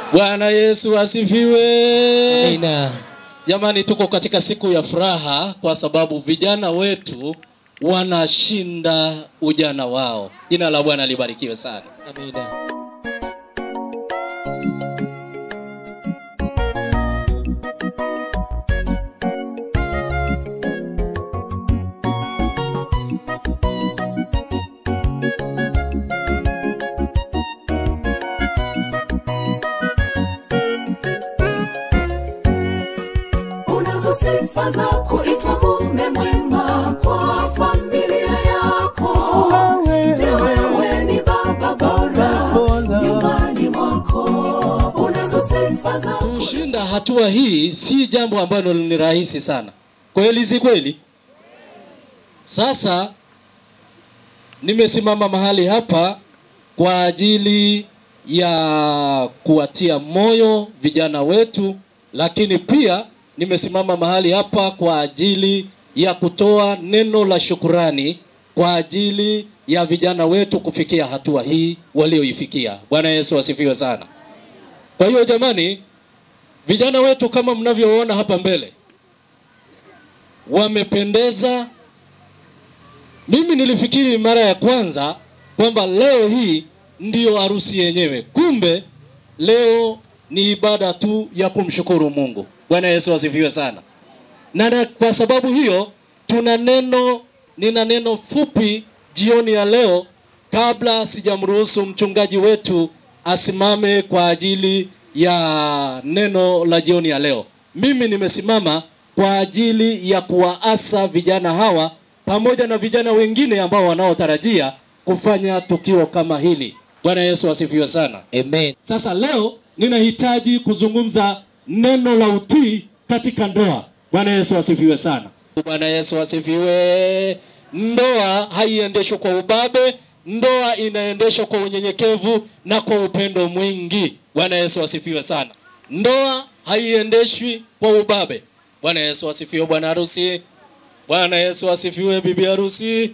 Bwana Yesu asifiwe. Amina. Jamani, tuko katika siku ya furaha kwa sababu vijana wetu wanashinda ujana wao. Jina la Bwana libarikiwe sana. Amina. unazo sifa za kuitwa mume mwema kwa familia yako Je, wewe ni baba bora nyumbani mwako unazo sifa za Kushinda hatua hii si jambo ambalo ni rahisi sana. Kweli si kweli? Sasa nimesimama mahali hapa kwa ajili ya kuwatia moyo vijana wetu, lakini pia nimesimama mahali hapa kwa ajili ya kutoa neno la shukurani kwa ajili ya vijana wetu kufikia hatua hii walioifikia. Bwana Yesu asifiwe sana. Kwa hiyo jamani, vijana wetu kama mnavyoona hapa mbele wamependeza. Mimi nilifikiri mara ya kwanza kwamba leo hii ndiyo harusi yenyewe, kumbe leo ni ibada tu ya kumshukuru Mungu. Bwana Yesu asifiwe sana. Na, na kwa sababu hiyo tuna neno, nina neno fupi jioni ya leo, kabla sijamruhusu mchungaji wetu asimame kwa ajili ya neno la jioni ya leo. Mimi nimesimama kwa ajili ya kuwaasa vijana hawa pamoja na vijana wengine ambao wanaotarajia kufanya tukio kama hili. Bwana Yesu asifiwe sana. Amen. Sasa leo ninahitaji kuzungumza neno la utii katika ndoa. Bwana Yesu asifiwe sana. Bwana Yesu asifiwe. Ndoa haiendeshwi kwa ubabe, ndoa inaendeshwa kwa unyenyekevu na kwa upendo mwingi. Bwana Yesu asifiwe sana. Ndoa haiendeshwi kwa ubabe. Bwana Yesu asifiwe, bwana harusi. Bwana Yesu asifiwe, bibi harusi.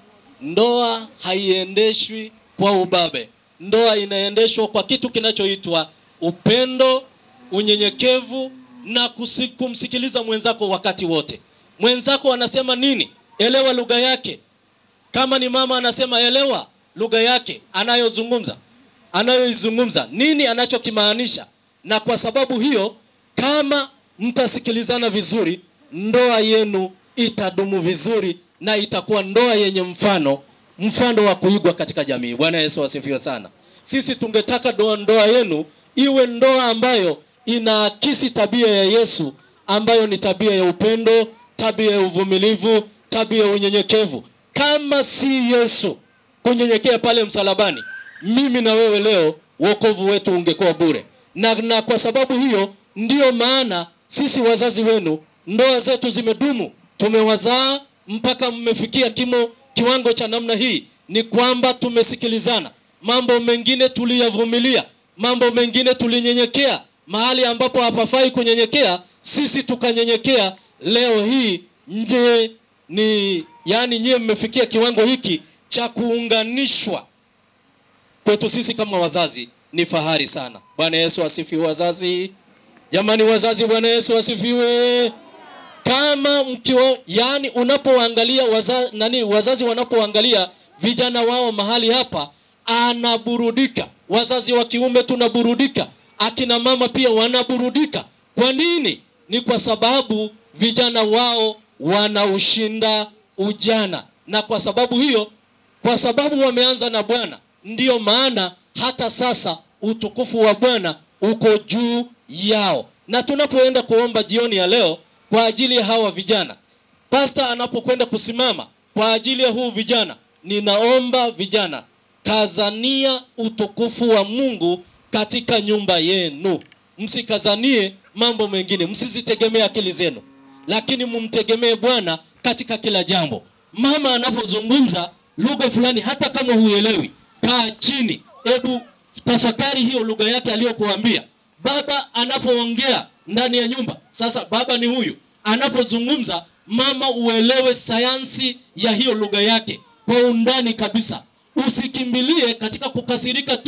Ndoa haiendeshwi kwa ubabe. Ndoa inaendeshwa kwa kitu kinachoitwa upendo, unyenyekevu na kusi- kumsikiliza mwenzako wakati wote. Mwenzako anasema nini? Elewa lugha yake. Kama ni mama anasema elewa lugha yake anayozungumza, anayoizungumza, nini anachokimaanisha. Na kwa sababu hiyo, kama mtasikilizana vizuri, ndoa yenu itadumu vizuri na itakuwa ndoa yenye mfano, mfano wa kuigwa katika jamii. Bwana Yesu asifiwe sana. Sisi tungetaka ndoa, ndoa yenu iwe ndoa ambayo inaakisi tabia ya Yesu ambayo ni tabia ya upendo, tabia ya uvumilivu, tabia ya unyenyekevu. Kama si Yesu kunyenyekea pale msalabani, mimi na wewe leo wokovu wetu ungekuwa bure. Na, na kwa sababu hiyo ndiyo maana sisi wazazi wenu ndoa zetu zimedumu, tumewazaa mpaka mmefikia kimo kiwango cha namna hii, ni kwamba tumesikilizana. Mambo mengine tuliyavumilia, mambo mengine tulinyenyekea. Mahali ambapo hapafai kunyenyekea, sisi tukanyenyekea. Leo hii nje ni yani, nyie mmefikia kiwango hiki cha kuunganishwa kwetu sisi kama wazazi ni fahari sana. Bwana Yesu asifiwe wazazi. Jamani wazazi, Bwana Yesu asifiwe. Kama mkiwa yani, unapoangalia waza, nani wazazi wanapoangalia vijana wao mahali hapa, anaburudika. Wazazi wa kiume tunaburudika, akina mama pia wanaburudika. Kwa nini? Ni kwa sababu vijana wao wanaushinda ujana, na kwa sababu hiyo kwa sababu wameanza na Bwana, ndiyo maana hata sasa utukufu wa Bwana uko juu yao. Na tunapoenda kuomba jioni ya leo kwa ajili ya hawa vijana, pasta anapokwenda kusimama kwa ajili ya huu vijana, ninaomba vijana, kazania utukufu wa Mungu katika nyumba yenu, msikazanie mambo mengine, msizitegemee akili zenu, lakini mumtegemee Bwana katika kila jambo. Mama anapozungumza lugha fulani, hata kama huelewi, kaa chini, hebu tafakari hiyo lugha yake aliyokuambia. Baba anapoongea ndani ya nyumba, sasa baba ni huyu, anapozungumza mama, uelewe sayansi ya hiyo lugha yake kwa undani kabisa. Usikimbilie katika kukasirika tu,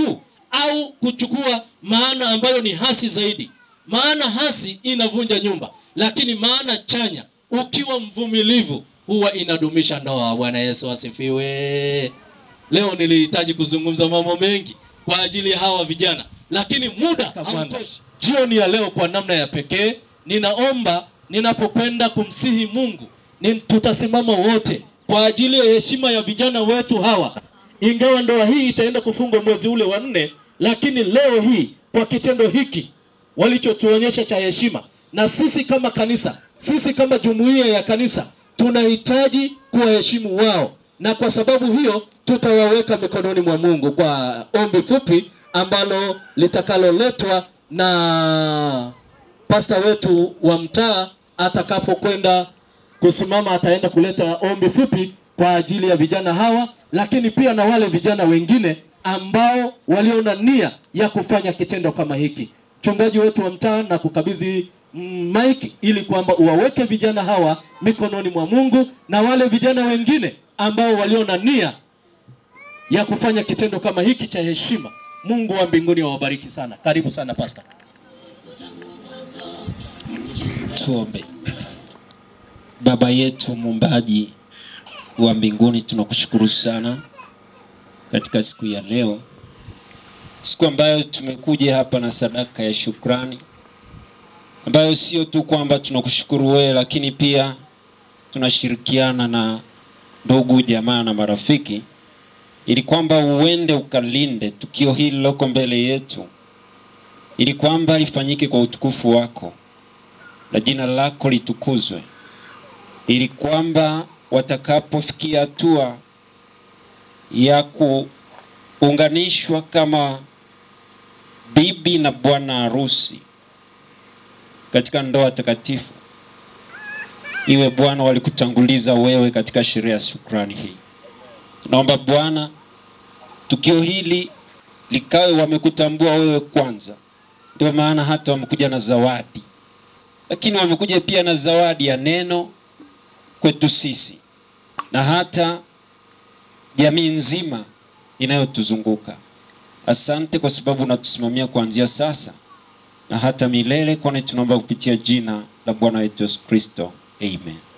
au kuchukua maana ambayo ni hasi zaidi. Maana hasi inavunja nyumba, lakini maana chanya, ukiwa mvumilivu, huwa inadumisha ndoa. Bwana Yesu asifiwe. Leo nilihitaji kuzungumza mambo mengi kwa ajili ya hawa vijana, lakini muda hautoshi. Jioni ya leo, kwa namna ya pekee, ninaomba ninapokwenda kumsihi Mungu ni tutasimama wote kwa ajili ya heshima ya vijana wetu hawa. Ingawa ndoa hii itaenda kufungwa mwezi ule wa nne, lakini leo hii kwa kitendo hiki walichotuonyesha cha heshima, na sisi kama kanisa, sisi kama jumuiya ya kanisa tunahitaji kuwaheshimu wao, na kwa sababu hiyo tutawaweka mikononi mwa Mungu kwa ombi fupi ambalo litakaloletwa na pasta wetu wa mtaa atakapokwenda kusimama, ataenda kuleta ombi fupi kwa ajili ya vijana hawa, lakini pia na wale vijana wengine ambao waliona nia ya kufanya kitendo kama hiki. Mchungaji wetu wa mtaa na kukabidhi mm, mic ili kwamba uwaweke vijana hawa mikononi mwa Mungu na wale vijana wengine ambao waliona nia ya kufanya kitendo kama hiki cha heshima. Mungu wa mbinguni awabariki sana. Karibu sana pasta. Tuombe. Baba yetu muumbaji wa mbinguni, tunakushukuru sana katika siku ya leo, siku ambayo tumekuja hapa na sadaka ya shukrani, ambayo sio tu kwamba tunakushukuru wewe, lakini pia tunashirikiana na ndugu jamaa na marafiki, ili kwamba uende ukalinde tukio hili liloko mbele yetu, ili kwamba lifanyike kwa utukufu wako na jina lako litukuzwe, ili kwamba watakapofikia hatua ya kuunganishwa kama bibi na bwana harusi katika ndoa takatifu, iwe Bwana walikutanguliza wewe katika sherehe ya shukrani hii. Tunaomba Bwana, tukio hili likawe wamekutambua wewe kwanza, ndio maana hata wamekuja na zawadi lakini wamekuja pia na zawadi ya neno kwetu sisi na hata jamii nzima inayotuzunguka. Asante kwa sababu unatusimamia kuanzia sasa na hata milele, kwani tunaomba kupitia jina la Bwana wetu Yesu Kristo, amen.